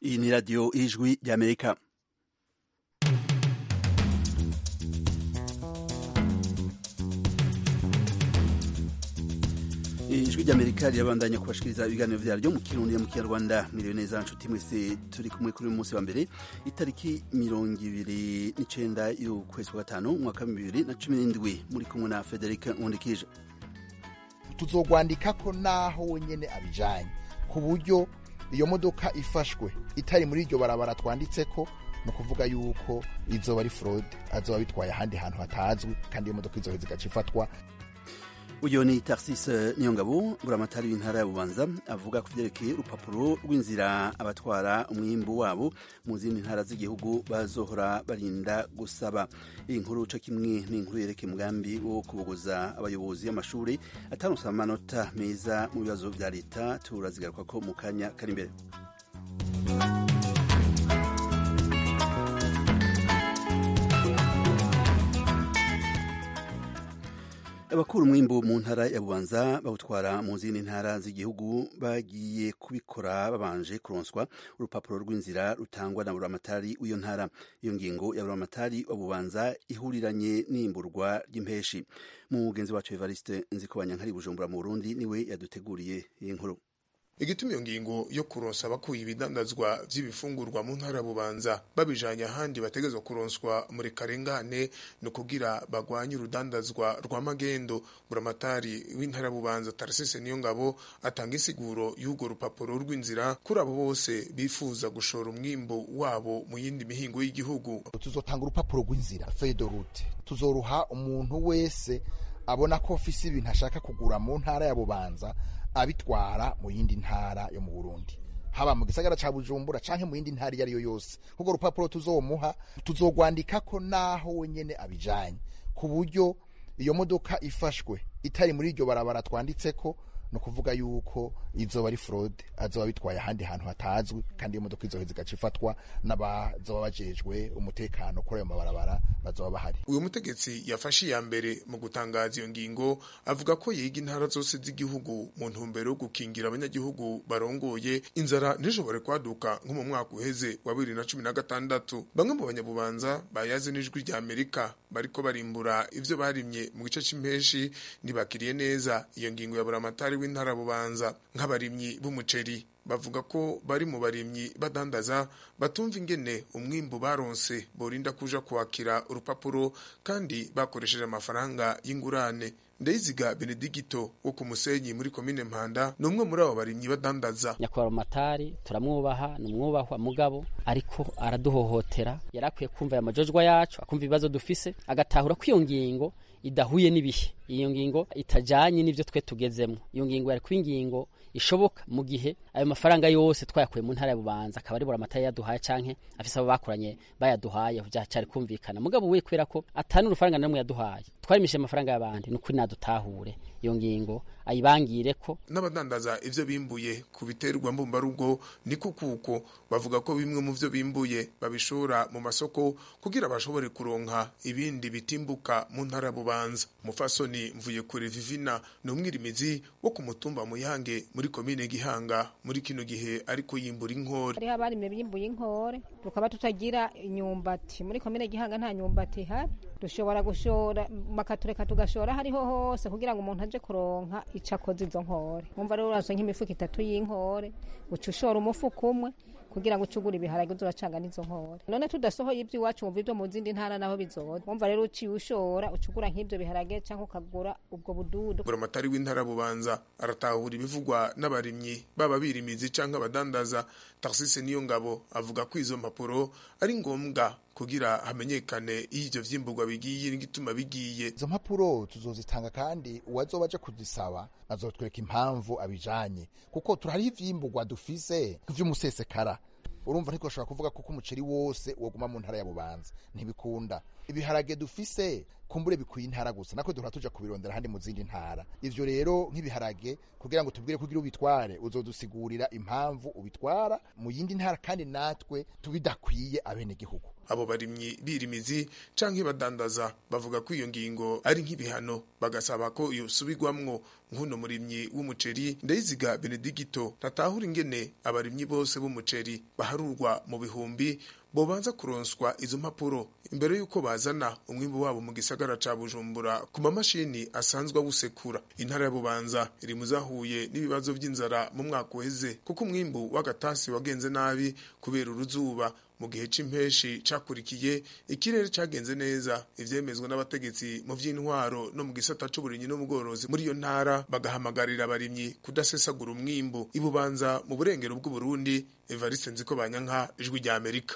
Iyi ni radiyo y'ijwi ry'amerika ijwi ry'amerika rirabandanya kubashikiriza ibiganiro vyaryo mu kirundi mu kinyarwanda miriwe neza nshuti mwese turi kumwe kuri uyu munsi wa mbere itariki mirongo ibiri n'icenda y'ukwezi kwa gatanu umwaka bibiri na cumi n'indwi muri kumwe na federika nkundikije tuzogwandikako naho wenyene abijanye ku buryo iyo modoka ifashwe itari muri iryo barabara twanditseko ni ukuvuga yuko izoba ari fraude azoba bitwaye ahandi hantu hatazwi kandi iyo modoka izoheza igaca ifatwa uyu ni Tarsis Niyongabo buramatari w'intara ya Bubanza avuga ku vyerekeye urupapuro rw'inzira abatwara umwimbu wabo mu zindi ntara z'igihugu bazohora barinda gusaba iyi nkuru co kimwe n'inkuru yerekeye umugambi wo kubogoza abayobozi b'amashuri ataronse amanota meza mu bibazo vya leta turazigarukako mu kanya kari imbere abakura umwimbu mu ntara ya bubanza bawutwara mu zindi ntara z'igihugu bagiye kubikora babanje kuronswa urupapuro rw'inzira rutangwa na buramatari w'iyo ntara iyo ngingo ya buramatari wa bubanza ihuriranye n'imburwa ry'impeshi mugenzi wacu evariste nzikobanya nkari bujumbura mu burundi niwe yaduteguriye iyi nkuru igituma iyo ngingo yo kuronsa abakuye ibidandazwa vy'ibifungurwa mu ntara bubanza babijanye ahandi bategezwa kuronswa muri karengane no kugira bagwanye urudandazwa rwa magendo buramatari w'intara bubanza Tarsese niyo ngabo atanga insiguro y'urwo rupapuro rw'inzira kuri abo bose bifuza gushora umwimbo wabo mu yindi mihingo y'igihugu tuzotanga urupapuro rw'inzira feuille de route tuzoruha umuntu wese abona ko ofisi ibintu ashaka kugura mu ntara ya bubanza abitwara mu yindi ntara yo mu Burundi haba mu gisagara ca Bujumbura canke mu yindi ntara iyo ari yo yose kuko rupapuro tuzomuha tuzogwandikako naho wenyene abijanye ku buryo iyo modoka ifashwe itari muri iryo barabara twanditseko ni ukuvuga yuko izoba ari fraude azoba bitwaye ahandi hantu hatazwi kandi iyo modoka izoheza igaca ifatwa n'abazoba bajejwe umutekano kuri ayo mabarabara bazoba bahari uyu mutegetsi yafashe iya mbere mu gutangaza iyo ngingo avuga ko yiga intara zose z'igihugu mu ntumbero yo gukingira abanyagihugu barongoye inzara ntishobore kwaduka nko mu mwaka uheze wa bibiri na cumi na gatandatu bamwe mu banyabubanza bayaze n'ijwi rya amerika bariko barimbura ivyo barimye mu gice c'impeshi ntibakiriye neza iyo ngingo ya buramatari w'intara bubanza nk'abarimyi b'umuceri bavuga ko bari mu barimyi badandaza batumva ingene umwimbu baronse borinda kuja kwakira urupapuro kandi bakoresheje amafaranga y'ingurane ndayiziga benedigito wo ku musenyi muri komine mpanda ni umwe muri abo barimyi badandaza nyakubahwa matari turamwubaha ni umwubahwa mugabo ariko araduhohotera yari akwiye kumva aya majojwa yacu akumva ibibazo dufise agatahura ko iyo ngingo idahuye n'ibihe iyo ngingo itajanye n'ivyo twe tugezemwo iyo ngingo yari kuba ingingo ishoboka mu gihe ayo mafaranga yose twayakuye mu ntara ya bubanza akaba ari buramatari yaduhaye canke afise abo bakoranye bayaduhaye vyacari kumvikana mugabo we kubera ko atani urufaranga namwe yaduhaye twarimishe amafaranga y'abandi ni ukuri nadutahure iyo ngingo ayibangire ko n'abadandaza ivyo bimbuye ku biterwa mbumbarugo niko kuko bavuga ko bimwe mu vyo bimbuye babishora mu masoko kugira bashobore kuronka ibindi bitimbuka mu ntara ya bubanza mufasoni mvuye kure vivina ni umwirimizi wo ku mutumba muyange muri komine gihanga muri kino gihe ariko yimbura inkore hariho abarime bimbuye inkore tukaba tutagira inyumbati muri komine gihanga nta nyumbati ihari dushobora gushora bakatureka tugashora hariho hose kugira ngo umuntu aje kuronka ico akoze izo nkore wumva rero uraso nk'imifuko itatu y'inkore uca ushora umufuko umwe kugira ngo ucugure ibiharage uzuracanga n'izo nkore none tudasohoye ibyo iwacu wumva ibyo mu zindi ntara naho bizoza wumva rero uciye ushora ucugura nk'ibyo biharage cyangwa ukagura ubwo bududu buramatari w'intara bubanza aratahura ibivugwa n'abarimyi baba birimizi canke abadandaza tarsise niyo ngabo avuga ko izo mpapuro ari ngombwa kugira hamenyekane iyo ivyo vyimburwa bigiye n'igituma bigiye izo mpapuro tuzozitanga kandi uwazoba aje kuzisaba azotwereka impamvu abijanye kuko turahariho ivyimburwa dufise vy'umusesekara urumva ntitwashobora kuvuga kuko umuceri wose woguma mu ntara ya bubanza ntibikunda ibiharage dufise kumbure bikwiye intara gusa nako duhora tuja kubirondera handi mu zindi ntara ivyo rero nk'ibiharage kugira ngo tubwire kugira ubitware uzodusigurira impamvu ubitwara mu yindi ntara kandi natwe tubidakwiye abenegihugu abo barimyi birimizi canke badandaza bavuga ko iyo ngingo ari nk'ibihano bagasaba ko yosubirwamwo nk'uno murimyi w'umuceri ndayiziga benedigito ntatahura ingene abarimyi bose b'umuceri baharurwa mu bihumbi bobanza kuronswa izo mpapuro imbere y'uko bazana umwimbu wabo mu gisagara ca bujumbura ku mamashini asanzwe awusekura intara ya bubanza iri mu zahuye n'ibibazo vy'inzara mu mwaka uheze kuko umwimbu w'agatasi wagenze nabi kubera uruzuba mu gihe c'impeshi cakurikiye ikirere cagenze neza ivyemezwa n'abategetsi mu vy'intwaro no mu gisata c'uburimyi n'ubworozi muri iyo ntara bagahamagarira abarimyi kudasesagura umwimbu ibubanza mu burengero bw'uburundi evariste nziko banyanka ijwi rya amerika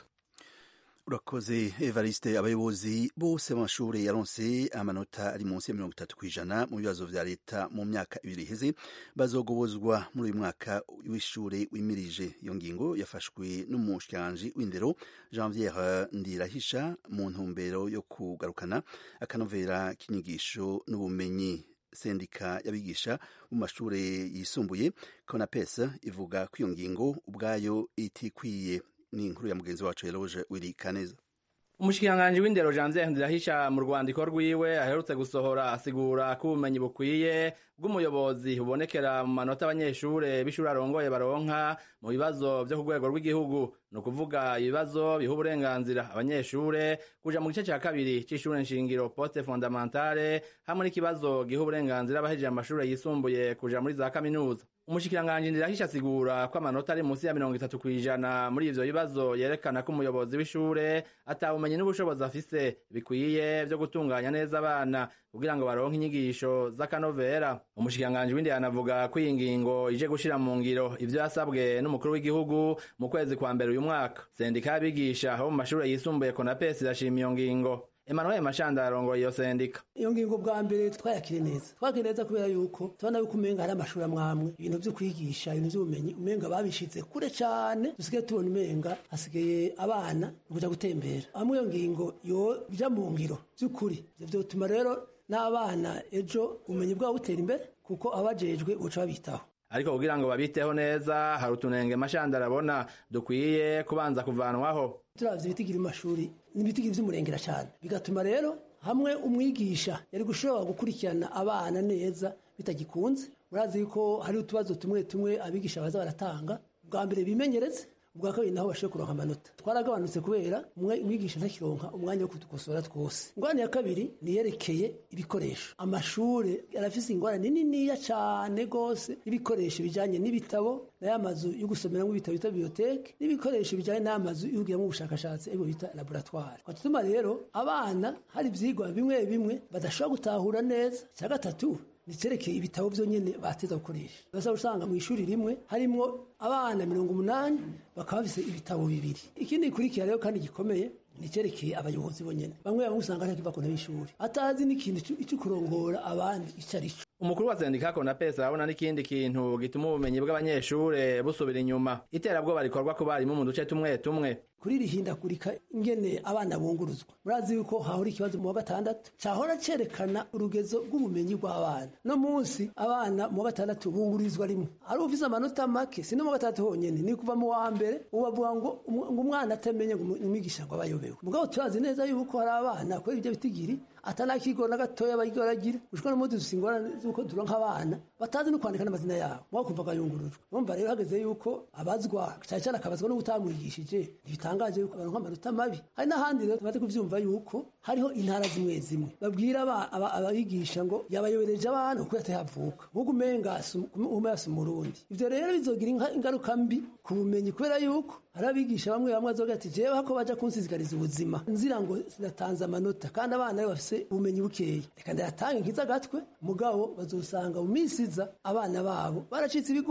urakoze evariste abayobozi bose b'amashuri yaronse amanota ari munsi ya mirongo itatu ku ijana mu bibazo vya leta mu myaka ibiri iheze bazogobozwa muri uyu mwaka w'ishure wimirije iyo ngingo yafashwe n'umushikiranganji w'indero janviere ndirahisha mu ntumbero yo kugarukana akanovera k'inyigisho n'ubumenyi sendika y'abigisha mu mashure yisumbuye konapes ivuga ko iyo ngingo ubwayo itikwiye ni inkuru ya mugenzi wacu Eloge Willy Kaneza umushikiranganji w'indero Janvier Ndirahisha mu rwandiko rwiwe aherutse gusohora asigura ko ubumenyi bukwiye bw'umuyobozi bubonekera mu manota abanyeshure b'ishuri arongoye baronka mu bibazo vyo ku rwego rw'igihugu ni ukuvuga ibibazo biha uburenganzira abanyeshure kuja mu gice ca kabiri c'ishure nshingiro poste fondamentale hamwe n'ikibazo giha uburenganzira abahejeje amashure yisumbuye kuja muri za kaminuza umushikiranganji ndirahisha asigura ko amanota ari munsi ya mirongo itatu kw'ijana muri ivyo bibazo yerekana ko umuyobozi w'ishure atawumenye n'ubushobozi afise bikwiye vyo gutunganya neza abana kugira ngo baronke inyigisho z'akanovera umushikiranganji w'indi anavuga ko iyi ngingo ije gushira mu ngiro ivyo yasabwe n'umukuru w'igihugu mu kwezi kwa mbere uyu mwaka sendika y'abigisha bo mu mashure yisumbuye konapesi irashima iyo ngingo Emmanuel Mashanda arongoye iyo sendika iyo ngingo bwa mbere twayakire neza twakire neza kubera yuko tubona yuko umenga hari amashuri amwamwe ibintu vyo kwigisha ibintu vy'ubumenyi umenga babishize kure cane dusigaye tubona umenga hasigaye abana kuja gutembera hamwe iyo ngingo yo bija mu ngiro vy'ukuri ivyo vyotuma rero n'abana ejo ubumenyi bwabo butera imbere kuko abajejwe buca babitaho ariko kugira ngo babiteho neza hari utunenge mashanda arabona dukwiye kubanza kuvanwaho turavye ibitigira amashuri n'ibitigira vy'umurengera cane bigatuma rero hamwe umwigisha yari gushobora gukurikirana abana neza bitagikunze murazi yuko hari utubazo tumwe tumwe abigisha baza baratanga bwa mbere bimenyereze ubwa kabiri naho bashoboye kuronka amanota twaragabanutse kubera umwigisha ntakironka umwanya wo kudukosora twose ingorane ya kabiri niyerekeye ibikoresho amashure arafise ingorane niniya cane gose y'ibikoresho bijanye n'ibitabo n'aya mazu yo gusomeramwo ibitabo bita biblioteke n'ibikoresho bijanye n'amazu yo kugiramwo ubushakashatsi aribwo bita laboratoire twatuma rero abana hari ivyigwa bimwe bimwe badashobora gutahura neza cya gatatu nicerekeye ibitabo vyonyene bateza gukoresha basa usanga mu ishuri rimwe harimwo abana mirongo umunani bakaba bafise ibitabo bibiri ikindi gikurikira rero kandi gikomeye nicerekeye abayobozi bonyene bamwe bamwe usanga ntakiva ku ntebe y'ishuri atazi n'ikintu ico kurongora abandi ico arico umukuru wa sendika konapesi arabona n'ikindi kintu gituma ubumenyi bw'abanyeshure busubira inyuma iterabwoba rikorwa ku barimu mu duce tumwe tumwe kuri rihindagurika ingene abana bunguruzwa murazi yuko hahora ikibazo mu wa gatandatu cahora cerekana urugezo rw'ubumenyi bw'abana no munsi abana mu wa gatandatu bungurizwa rimwe ari ufise amanota make si no mu wa gatandatu honyene ni kuva mu wa mbere ubavuga ngo umwana atamenye ngo umwigisha ngo abayobewe mugabo turazi neza yuko hari abana kubera ivyo bitigiri atanakigo na gatoya bagigira ushobora no muzi ingorane z'uko turonka abana batazi no kwandika n'amazina yabo mwakumva agayungurujwe urumva rero hageze yuko abazwa cyane cyane akabazwa no gutamwigishije ntibitangaje yuko baronka amanota mabi hari n'ahandi rero tumaze kuvyumva yuko hariho intara zimwe zimwe babwira ababigisha ngo yabayobereje abana kuko yatahavuka nk'uko umenga ume yasa umurundi ivyo rero bizogira ingaruka mbi ku bumenyi kubera yuko hari abigisha bamwe bamwe bazoga ati jewe hako baja kunsisikariza ubuzima nzira ngo sinatanze amanota kandi abana be bafise ubumenyi bukeya reka ndayatange nkiza agatwe mugabo bazosanga mu minsi iza abana babo baracitse ibigugu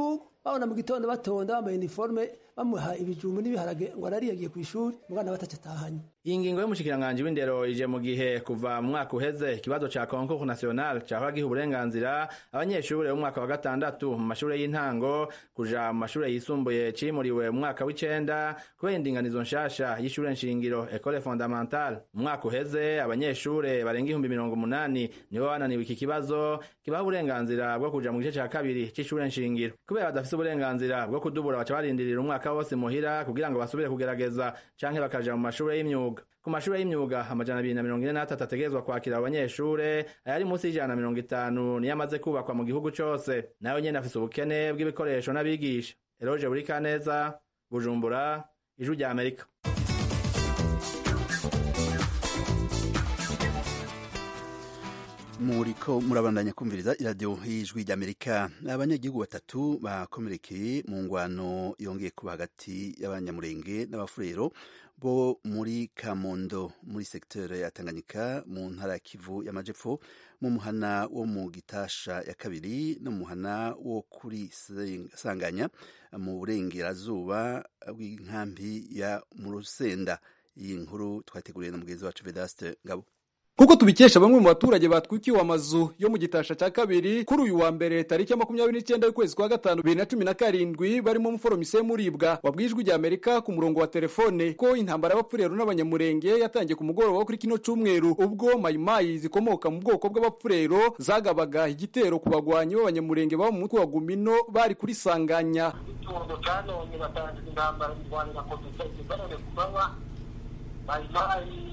babona mu gitondo batonda bambaye uniforme bamuha ibijumbu n'ibiharage ngo arari yagiye ku ishuri mugana bataca atahanye iyi ngingo y'umushikiranganji w'indero ije mu gihe kuva mu mwaka uheze ikibazo ca concours national cahora giha uburenganzira abanyeshure b'umwaka wa gatandatu mu mashure y'intango kuja mu mashure yisumbuye cimuriwe mu mwaka w'icenda kubera indinganizo nshasha y'ishure nshingiro ecole fondamentale mu mwaka uheze abanyeshure barenga ihumbi mirongo umunani nibo bananiwe iki kibazo kibaha uburenganzira bwo kuja mu gice ca kabiri c'ishure nshingiro kubera badafise uburenganzira bwo kudubura baca barindirira umwaka wose muhira kugira ngo basubire kugerageza canke bakaja mu mashure y'imyuga ku mashure y'imyuga amajana abiri na mirongo ine n'atatu ategerezwa kwakira abanyeshure ayari munsi y'ijana na mirongo itanu niyo amaze kubakwa mu gihugu cose nayo nyene afise ubukene bw'ibikoresho n'abigisha eroje buri kaneza bujumbura ijwi rya amerika muriko murabandanya kumviriza iradiyo y'ijwi ry'amerika abanyagihugu batatu bakomerekeye mu ngwano yongeye kuba hagati y'abanyamurenge n'abafurero bo muri kamondo muri sekiteri ya tanganyika mu ntara ya kivu y'amajepfo mu muhana wo mu gitasha ya kabiri no mu muhana wo kuri sanganya mu burengerazuba bw'inkambi ya mu rusenda iyi nkuru twateguriye na mugenzi wacu vedaste ngabo kuko tubikesha bamwe mu baturage batwikiwe amazu yo mu gitasha cya kabiri kuri uyu wa mbere tariki ya makumyabiri n'icyenda y'ukwezi kwa gatanu bibiri na cumi na karindwi barimo umuforomise muribwa wabwiye ijwi rya amerika ku murongo wa telefone ko intambara y'abapfurero n'abanyamurenge yatangiye ku mugoroba wo kuri kino cyumweru ubwo mayimayi zikomoka mu bwoko bw'abapfurero zagabaga igitero ku bagwanyi b'abanyamurenge baba mu mutwe wa gumino bari kuri sanganya itungo cyanone batangiza intambara mirwanira komite ibarane ku manywa mayimayi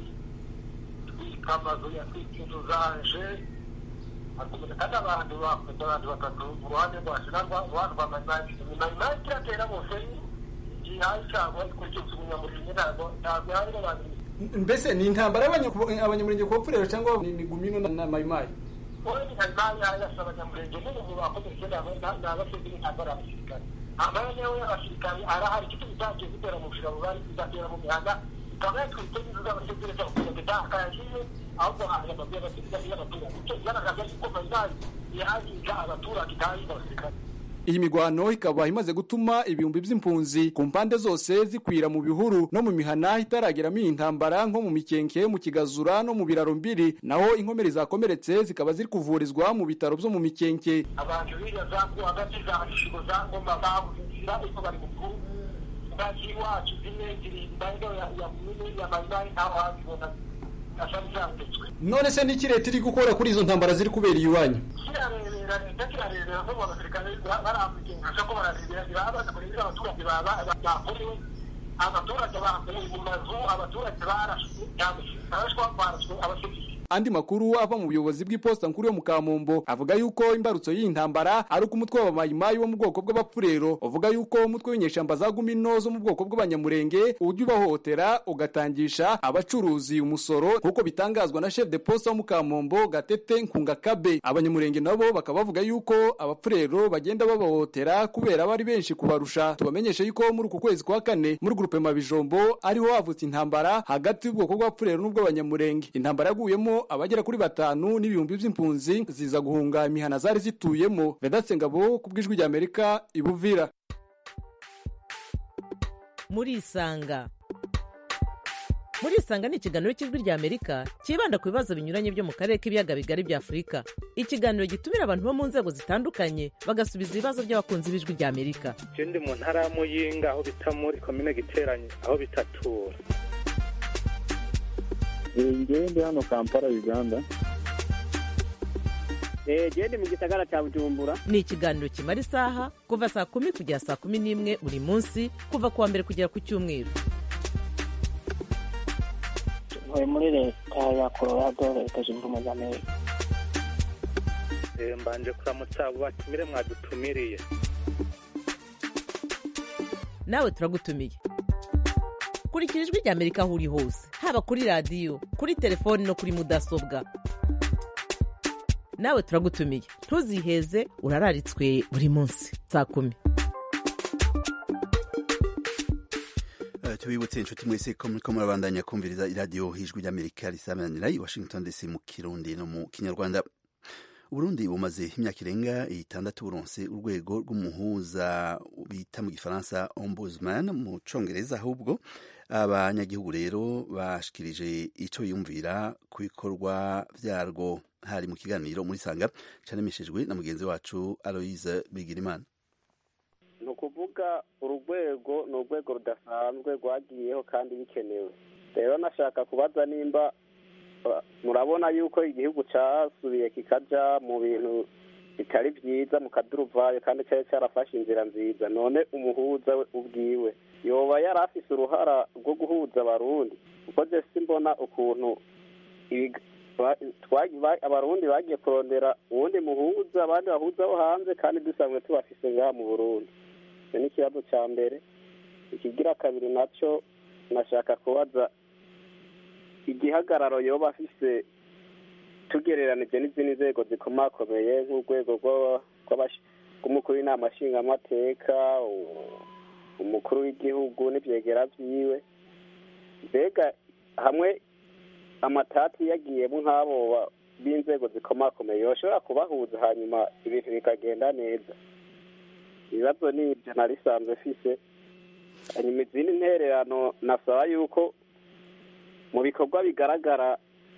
amazu yatwika inzu zanje akomeza kandi abantu bafite abantu batatu mu ruhande rwacu n'uruhande rwa mayimayi mayimayi kiratera bose igihaye cyangwa ikurikije umunyamurenge ntabwo ntabwo hari abantu mbese ni intambara abanyamurenge ku bapfurero cyangwa ni gumino na mayimayi wowe ni mayimayi yasa abanyamurenge n'umuntu bakomeje ni abasivili ntabwo ari abasirikare amahane we y'abasirikare arahari icyo bitangiye gutera mu bujura bubari bizatera mu mihanda ikaba yatwite inzu z'abasivili zo kugira ngo itakaje ahubwo haje amabwiriza y'abasivili y'abaturage icyo bigaragaza yuko mayimayi yahagiza abaturage kandi abasirikare iyi migwano ikaba imaze gutuma ibihumbi by'impunzi ku mpande zose zikwira mu bihuru no mu mihana itarageramo iyi ntambara nko mu mikenke mu kigazura no mu biraro mbiri naho inkomeri zakomeretse zikaba ziri kuvurizwa mu bitaro byo mu mikenke abantu biriya za hagati za rishigo za ngoma babuze inzira ariko bari mukuru ngazi iwacu zimwe ziri impande ya munini ya mayimayi ntaho hazibona ashari zanditswe none se n'iki leta iri gukora kuri izo ntambara ziri kubera iwanyu kirarebera leta kirarebera ko mu basirikare baramugenzura ko bararebera birabaza kurebera abaturage bakorewe abaturage bambaye mu mazu abaturage barashwe barashwa barashwe abasivili andi makuru ava mu buyobozi bw'iposita nkuru yo mu kamombo avuga yuko imbarutso y'iyi ntambara ari uko umutwe w'abamayimayi wo mu bwoko bw'abapfurero uvuga yuko umutwe w'inyeshamba za gumino zo mu bwoko bw'abanyamurenge ujya ubahohotera ugatangisha abacuruzi umusoro nk'uko bitangazwa na chef de poste wo mu kamombo gatete nkungakabe abanyamurenge nabo bakaba bavuga yuko abapfurero bagenda babahohotera kubera bari benshi kubarusha tubamenyeshe yuko muri uku kwezi kwa kane muri gurupe mabijombo ariho havutse intambara hagati y'ubwoko bw'abapfurero n'ubw'abanyamurenge intambara yaguyemo abagera kuri batanu n'ibihumbi by'impunzi ziza guhunga imihana zari zituyemo vedatse ngabo ku bw'ijwi rya amerika ibuvira muri isanga muri isanga ni ikiganiro cy'ijwi rya amerika cyibanda ku bibazo binyuranye byo mu karere k'ibiyaga bigari bya afurika ikiganiro gitumira abantu bo mu nzego zitandukanye bagasubiza ibibazo by'abakunzi b'ijwi rya amerika ndi mu ntara ya muyinga aho bita muri komine giteranye aho bitatura ngewe ndi hano kampala uganda genda mu gisagara cya bujumbura ni ikiganiro kimara isaha kuva saa kumi kugera saa kumi n'imwe buri munsi kuva ku wa mbere kugera ku cyumweru ntuye muri leta ya colorado leta zunze ubumwe za amerika mbanje kuramutsa abo batumire mwadutumiriye nawe turagutumiye kurikira ijwi rya amerika aho uri hose haba kuri radiyo kuri telefoni no kuri mudasobwa nawe turagutumiye ntuziheze urararitswe buri munsi saa kumi tubibutse inshuti mwese ko muriko murabandanya kumviriza iradiyo hijwi ry'amerika risamanira i washington dc mu kirundi no mu kinyarwanda uburundi bumaze imyaka irenga itandatu buronse urwego rw'umuhuza bita mu gifaransa ombudsman mu congereza ahubwo abanyagihugu rero bashikirije ico yumvira ku bikorwa vyarwo hari mu kiganiro muri sanga canemeshejwe na mugenzi wacu aloise bigirimana ni ukuvuga uru rwego ni urwego rudasanzwe rwagiyeho kandi bikenewe rero nashaka kubaza nimba murabona yuko igihugu cyasubiye kikaja mu bintu bitari byiza mu kaduruvayo kandi cyari cyarafashe inzira nziza none umuhuza we ubwiwe yoba yari afise uruhara rwo guhuza abarundi kuko je simbona ukuntu abarundi bagiye kurondera uwundi muhuza abandi bahuza bo hanze kandi dusanzwe tubafise ngaha mu burundi icyo ni ikibazo cya mbere ikigira kabiri nacyo nashaka kubaza igihagararo yoba afise tugereranije n'izindi nzego zikomakomeye nk'urwego rw'umukuru w'inama nshingamateka umukuru w'igihugu n'ibyegera byiwe mbega hamwe amatati yagiyemo nk'abo b'inzego zikomakomeye yoshobora kubahuza hanyuma ibintu bikagenda neza ibibazo ni ibyo narisanzwe fise hanyuma izindi ntererano nasaba yuko mu bikorwa bigaragara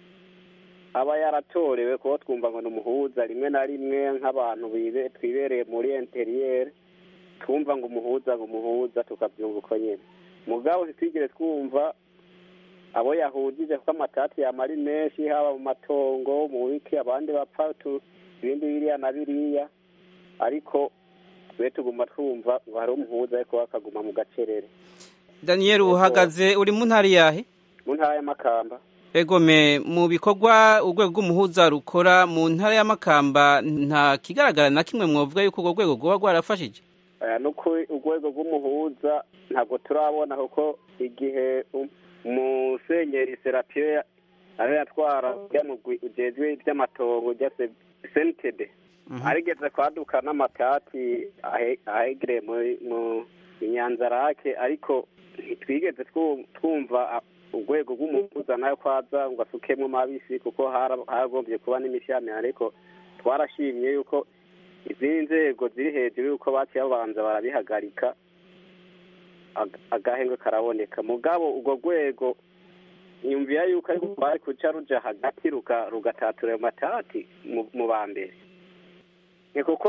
aba yaratorewe kuko twumva ngo ni umuhuza rimwe na rimwe nk'abantu twibereye muri interiyeri twumva ngo umuhuza ngo umuhuza tukabyumva uko nyine mugabo ntitwigire twumva abo yahujije kuko amatati yamara ari menshi haba mu matongo mu wiki abandi bapfa ibindi biriya na biriya ariko twe tuguma twumva ngo hari umuhuza ariko bakaguma mu gacerere daniel uhagaze uri mu ntara yahe mu ntara y'amakamba egome mu bikorwa urwego rw'umuhuza rukora mu ntara y'amakamba nta kigaragara na kimwe mwavuga yuko urwo rwego rwaba rwarafashije nuko urwego rw'umuhuza ntabwo turabona kuko igihe umusenyeri serapiyo aho yatwara ujejwe iby'amatongo ujya sentede arigeze kwaduka n'amatati ahegereye mu inyanzarake ariko ntitwigeze twumva urwego rw'umuhuza nayo kwaza ngo asukemo mabisi kuko haragombye kuba n'imishyami ariko twarashimye yuko izindi nzego ziri hejuru yuko baciye babanza barabihagarika agahenge karaboneka mugabo urwo rwego nyumvira yuko ariko bari kuca ruja hagati rugatatura ayo matati mu ba mbere ni kuko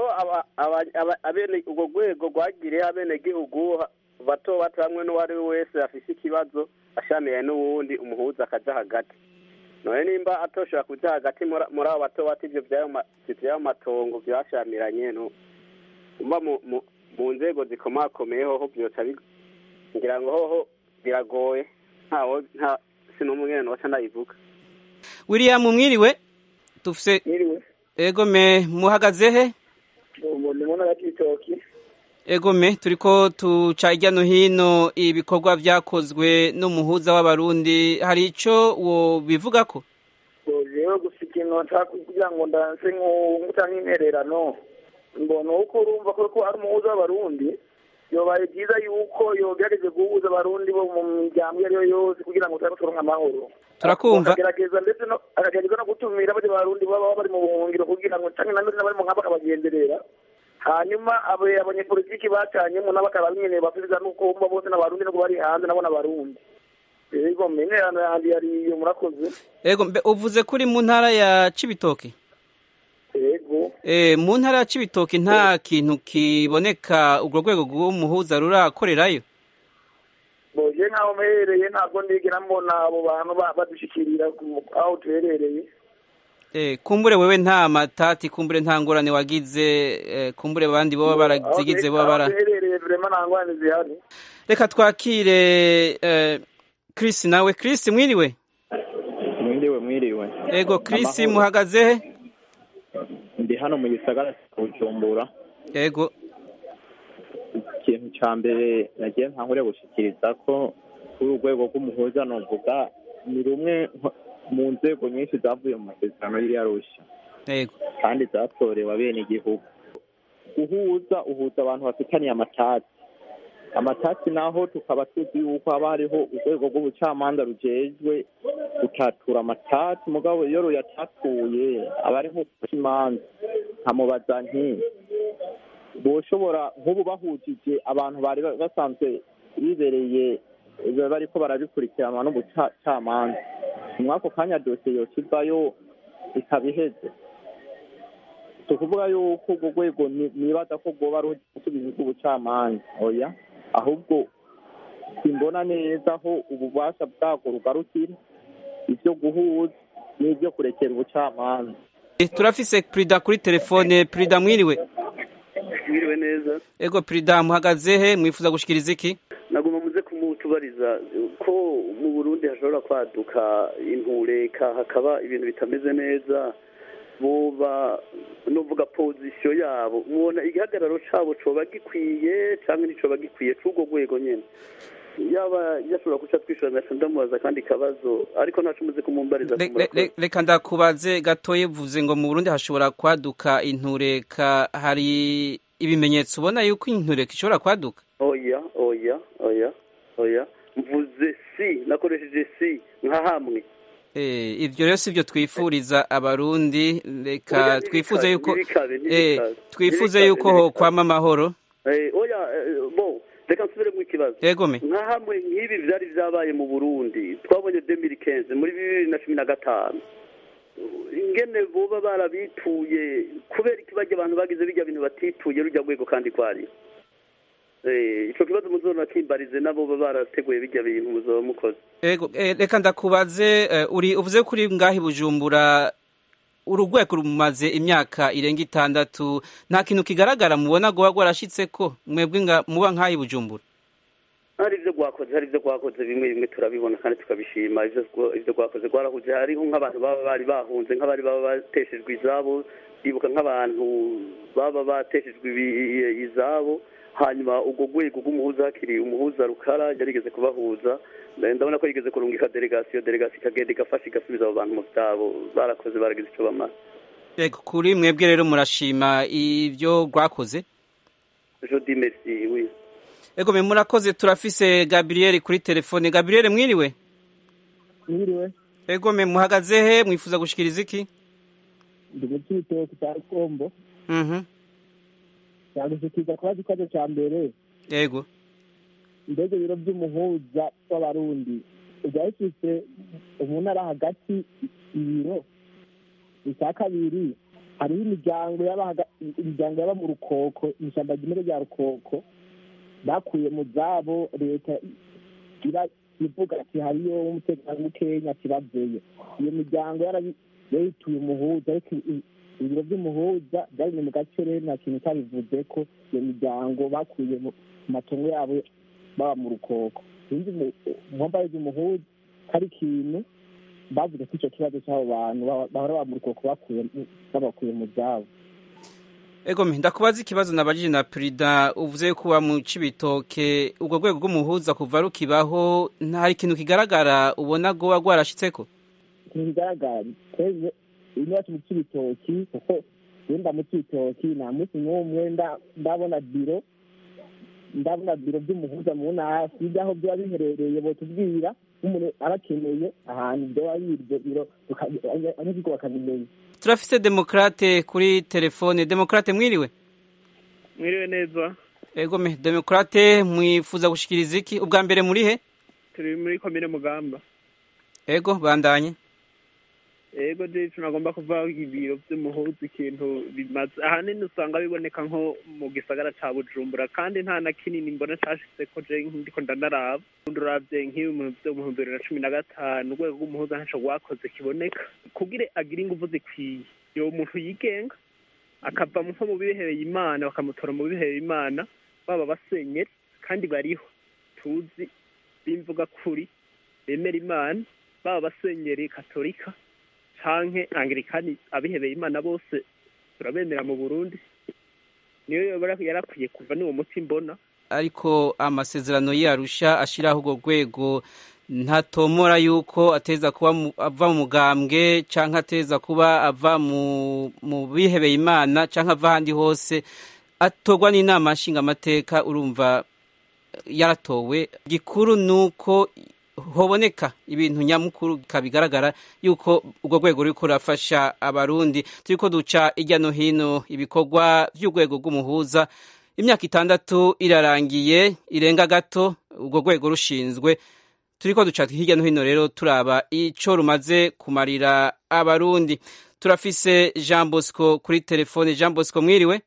urwo rwego rwagiriye abenegihugu bato bato hamwe n'uwo ari we wese afise ikibazo ashamiye n'uwundi umuhuza akaja hagati none nimba atoshobora kuja hagati muri abo bato bato ivyo vy'ayo matongo vyashamiranye umva mu nzego zikomakomeye hoho vyoca ngira ngo hoho biragoye ntawo nta sinumwe noca ndayivuga william mwiriwe dufise egome muhagaze he mu ntara y'ibitoki egome turiko tuca hirya no hino ibikorwa vyakozwe n'umuhuza w'abarundi hari ico wo bivuga ko rero gusa ikintu nshaka kugira ngo ndanse nk'uta nk'intererano mbona uko urumva ko ari umuhuza w'abarundi yobaye byiza yuko yogerageze guhuza abarundi bo mu miryango iyo ari yo yose kugira ngo turabe turonke amahoro turakumva akagerageza ndetse akagerageza no gutumira bari barundi baba bari mu buhungiro kugira ngo canke namwe n'abari mu nkaba bakabagenderera hanyuma abanyepolitiki bacanyemo nabo bakaba nyene basubiza nuko umva bose n'abarundi nuko bari hanze nabo n'abarundi ego menerano yandi yariyo murakoze ego mbe uvuze kuri mu ntara ya cibitoke ego eh mu ntara ya cibitoke nta kintu kiboneka urwo rwego rw'umuhuza rurakorerayo boje nkaho mperereye ntabwo ndigera mbona abo bantu badushikirira aho tuherereye Eh, kumbure wewe nta matati kumbure nta ngorane wagize eh, kumbure abandi boba barazigize boba bara reka twakire eh, Chris nawe Chris mwiriwe mwiriwe mwiriwe ego Chris muhagaze he ndi hano mu gisagara cya Bujumbura ego ikintu cya mbere nagiye nkangure gushikiriza ko kuri urwego rw'umuhuza novuga ni rumwe mu nzego nyinshi zavuye mu masezerano y'iriya rushya yego kandi zatorewe abene igihugu guhuza uhuza abantu bafitaniye amatati amatati naho tukaba tuzi yuko haba hariho urwego rw'ubucamanza rujejwe gutatura amatati mugabo iyo ruyatatuye aba ari nk'uko imanza nkamubaza nti boshobora nk'ubu bahujije abantu bari basanzwe bibereye bariko barabikurikiranwa n'ubucamanza muri ako kanya dosiye yokivayo ikaba iheze si ukuvuga yuko urwo rwego nibaza ko rwoba rusubiza bw'ubucamanza oya ahubwo simbona neza aho ububasha bwabwo rugarukira ibyo guhuza n'ibyo kurekera ubucamanza turafise perida kuri telefone perida mwiriwe mwiriwe neza ego perida muhagaze he mwifuza gushikiriza iki nagomba muze kumutubariza ko mu burundi hashobora kwaduka intureka hakaba ibintu bitameze neza boba nuvuga pozisiyo yabo mubona igihagararo cabo coba gikwiye canke nticoba gikwiye c'urwo rwego nyene yaba yashobora guca twishura ngaca ndamubaza kandi kabazo ariko ntaco muze kumumbariza reka ndakubaze gatoye vuze ngo mu burundi hashobora kwaduka intureka hari ibimenyetso ubona yuko intureka ishobora kwaduka oya oya oya oya mvuze si nakoresheje si nka hamwe ibyo rero si byo twifuriza abarundi reka twifuze yuko twifuze yuko ho kwama amahoro oya bo reka nsubiremo ikibazo yegome nka hamwe nk'ibi byari byabaye mu burundi twabonye demiri kenze muri bibiri na cumi na gatanu ingene boba barabituye kubera ikibajya abantu bagize bijya bintu batituye rujya rwego kandi kwari ico kibazo muzona kimbarize nabo baba barateguye bijya bintu muzoba mukoze ego reka ndakubaze uri uvuze kuri ngahi bujumbura urugwego rumaze imyaka irenga itandatu nta kintu kigaragara mubona guba rwarashitse ko mwebwe muba nk'ahi bujumbura hari ibyo rwakoze hari ibyo rwakoze bimwe bimwe turabibona kandi tukabishima ibyo rwakoze rwarahuje hariho nk'abantu baba bari bahunze nk'abari baba bateshejwe izabo ndibuka nk'abantu baba bateshejwe izabo hanyuma urwo rwego rw'umuhuza hakiri umuhuza rukara yarigeze kubahuza ndabona ko yigeze kurungika delegasiyo delegasiyo ikagenda igafasha igasubiza abo bantu mu byabo barakoze baragize icyo bamara yego kuri mwebwe rero murashima ibyo rwakoze jodi merci oui ego me murakoze turafise gabriel kuri telefone gabriel mwiriwe mwiriwe ego me muhagaze he mwifuza gushikiriza iki ndi mu cyitoki cya kombo mhm yagushikiriza kubaza ikibazo cya mbere yego mbega ibiro by'umuhuza w'abarundi ujya bifite umuntu ari hagati ibiro icya kabiri hariho imiryango imiryango yaba mu rukoko ishyamba ry'imere rya rukoko bakuye mu zabo leta ivuga ati hariyo umutekano mukenya kibazeyo iyo miryango yarayituye umuhuza ariko ibiro by'umuhuza byari mu gace rero nta kintu cyabivuze ko iyo miryango bakuye mu matongo yabo baba mu rukoko sinzi mpamvu umuhuza hari ikintu bavuze ko icyo kibazo cy'abo bantu bahora baba mu rukoko babakuye mu byabo ego ndakubaza ikibazo nabajije na perida uvuze ko uba mu cibitoke ubwo rwego rw'umuhuza kuva rukibaho hari ikintu kigaragara ubona rwoba rwarashitseko ikintu kigaragara twebwe iwacu mu cibitoki kuko wenda mu cibitoki nta munsi n'umwe ndabona biro ndabona biro by'umuhuza mu ntara sijya aho byaba biherereye botubwira nk'umuntu arakeneye ahantu byaba yiryo biro abanyagihugu bakabimenya turafise demokrate kuri telefone demokrate mwiriwe mwiriwe neza ego me demokrate mwifuza gushikiriza iki ubwa mbere muri he turi muri komine mugamba ego bandanye ego je tunagomba kuvaho ibiro vy'umuhuza ikintu bimaze ahanini usanga biboneka nko mu gisagara ca bujumbura kandi nta na kinini mbona cashitseko je ndiko ndanaraba uravye nk'ibi mu bihumbi bibiri na cumi na gatanu urwego rw'umuhuza ntaco rwakoze kiboneka kugira agire inguvu zikwiye yo muntu yigenga akava nko mu bihebeye imana bakamutora mu bihebeye imana baba basenyeri kandi bariho tuzi bimvuga kuri bemera imana baba basenyeri katolika canke angirikani abihebeye imana bose turabemera mu burundi niyo yarakwiye kuva n'uwo muti mbona ariko amasezerano yarusha ashiraho urwo rwego ntatomora yuko ateza kuba ava mu mugambwe canke ateza kuba ava mu bihebeye imana canke ava ahandi hose atorwa n'inama nshingamateka urumva yaratowe gikuru nuko hoboneka ibintu nyamukuru kabigaragara yuko urwo rwego ruriko rurafasha abarundi turiko duca irya no hino ibikorwa vy'urwego rw'umuhuza imyaka itandatu irarangiye irenga gato urwo rwego rushinzwe turiko duca hirya no hino rero turaba ico rumaze kumarira abarundi turafise jean bosco kuri telefone jean bosco mwiriwe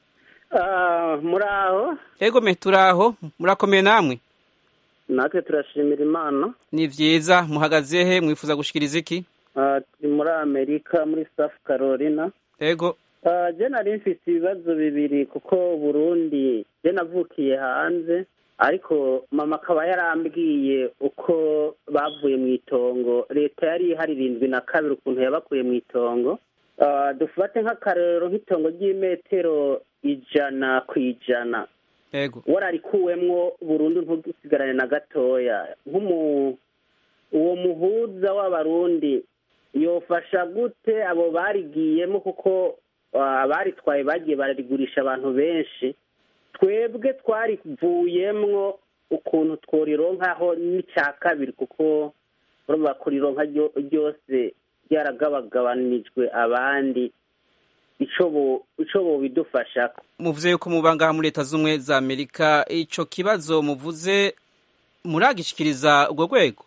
muraho ego me turaho murakomeye namwe natwe turashimira imana ni vyiza muhagaze he mwifuza gushikiriza iki turi muri amerika muri south carolina ego je nari mfise ibibazo bibiri kuko burundi je navukiye hanze ariko mama akaba yarambwiye uko bavuye mu itongo leta yari ihari irindwi na kabiri ukuntu yabakuye mu itongo dufate nk'akarero nk'itongo ry'imetero ijana ku ijana ego wararikuwemwo burundu ntudusigarane na gatoya nk'umu uwo muhuza w'abarundi yofasha gute abo barigiyemo kuko abaritwaye bagiye bararigurisha abantu benshi twebwe twarivuyemwo ukuntu tworironkaho n'icya kabiri kuko urumva kurironka ryose ryaragabagabanijwe abandi ico bobidufasha muvuze yuko mubangaha muri leta z'ubumwe za amerika ico kibazo muvuze muragishikiriza urwo rwego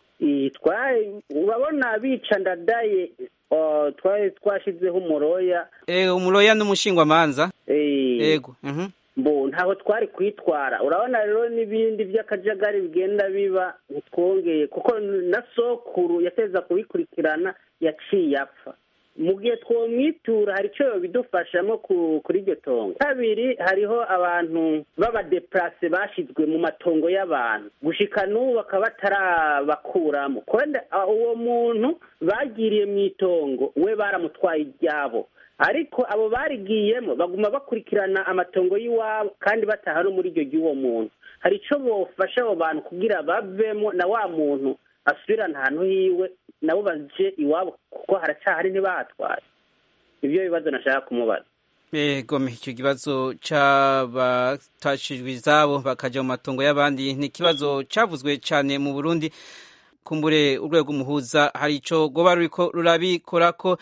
urabona bica ndadaye twari twashizeho umuroya umuroya n'umushingwamanza yego mbo ntaho twari kwitwara urabona rero n'ibindi by'akajagari bigenda biba ntitwongeye kuko na sokuru yateza kubikurikirana yaciye apfa mu gihe twomwitura hari icyo bidufashamo kuri iryo tongo kabiri hariho abantu b'abadeplase bashyizwe mu matongo y'abantu gushika n'ubu bakaba batarabakuramo uwo muntu bagiriye mu itongo we baramutwaye iryabo ariko abo barigiyemo baguma bakurikirana amatongo y'iwabo kandi bataha no muri iryo ry'uwo muntu hari icyo bofasha abo bantu kugira bavemo na wa muntu asubirana ahantu hiwe nabo baje iwabo kuko haracyahari ntibahatwaye ibyo bibazo nashaka kumubaza gome icyo kibazo cy'abatashijwe izabo bakajya mu matongo y'abandi ni ikibazo cyavuzwe cyane mu burundi kumbure urwego umuhuza hari icyo rwoba rurabikora ko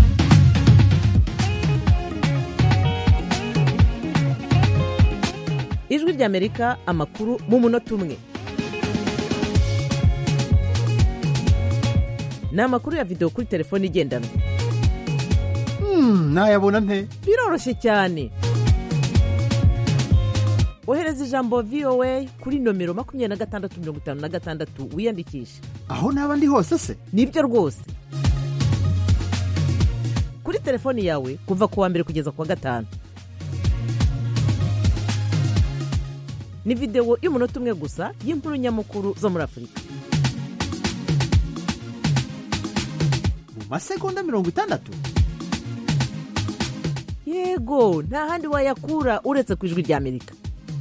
ijwi ry'amerika amakuru mu munota umwe ni amakuru ya videwo kuri telefone igendanwa nayabona nte biroroshye cyane ohereza ijambo voa kuri nomero makumyabiri na gatandatu mirongo itanu na gatandatu wiyandikishe aho naba ndi hose se nibyo rwose kuri telefoni yawe kuva ku wa mbere kugeza ku wa gatanu ni videwo y'umunota umwe gusa y'inkuru nyamukuru zo muri afurika mu masegonda mirongo itandatu yego nta handi wayakura uretse ku ijwi ry'amerika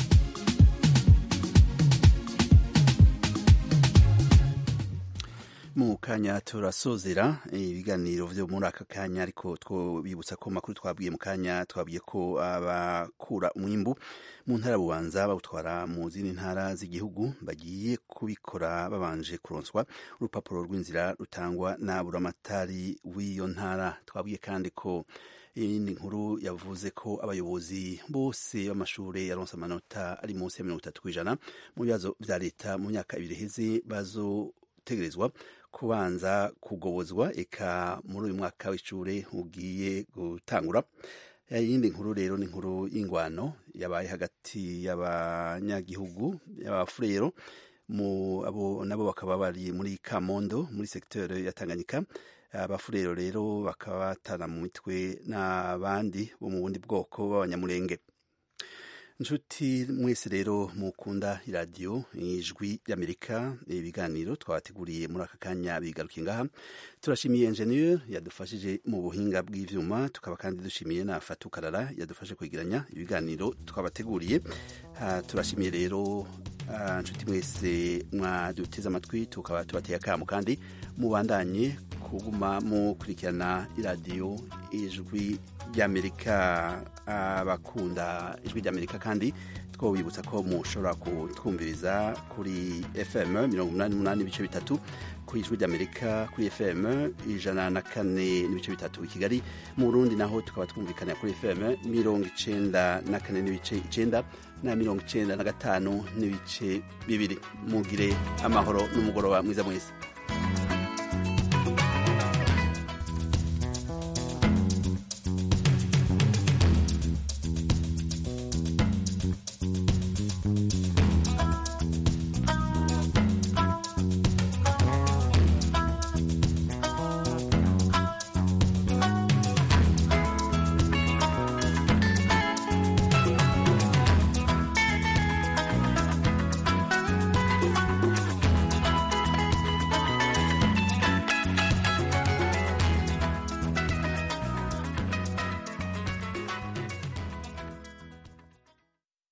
mu kanya turasozera ibiganiro byo muri aka kanya ariko twibutsa ko makuru twabwiye mu kanya twabwiye ko abakura umwimbu mu ntara bubanza bawutwara mu zindi ntara z'igihugu bagiye kubikora babanje kuronswa urupapuro rw'inzira rutangwa na buramatari w'iyo ntara twabwiye kandi ko iyindi nkuru yavuze ko abayobozi bose b'amashuri yaronse amanota ari munsi ya mirongo itatu ku ijana mu bibazo bya leta mu myaka ibiri iheze bazotegerezwa kubanza kugobozwa eka muri uyu mwaka w'ishuri ugiye gutangura iyindi nkuru rero ni inkuru y'ingwano yabaye hagati y'abanyagihugu y'abafurero abo nabo bakaba bari muri kamondo muri segiteri ya tanganyika abafurero rero bakaba batana mu mitwe n'abandi bo mu bundi bwoko b'abanyamurenge inshuti mwese rero mukunda iradiyo ijwi ry'amerika ibiganiro twabateguriye muri aka kanya bigarukiye ngaha turashimiye enjeniyeri yadufashije mu buhinga bw'ibyuma tukaba kandi dushimiye na fatukarara yadufashe kwegeranya ibiganiro twabateguriye turashimiye rero inshuti mwese mwaduteze amatwi tukaba tubateye akamu kandi mubandanye kuguma mukurikirana iradiyo ijwi ry'amerika abakunda ijwi ry'amerika kandi twobibutsa ko mushobora kutwumviriza kuri fm mirongo umunani n'umunani ibice bitatu ku ijwi ry'amerika kuri fm ijana na kane n'ibice bitatu i kigali mu burundi naho tukaba twumvikanira kuri fm mirongo icenda na kane n'ibice icenda na mirongo icenda na gatanu n'ibice bibiri mugire amahoro n'umugoroba mwiza mwiza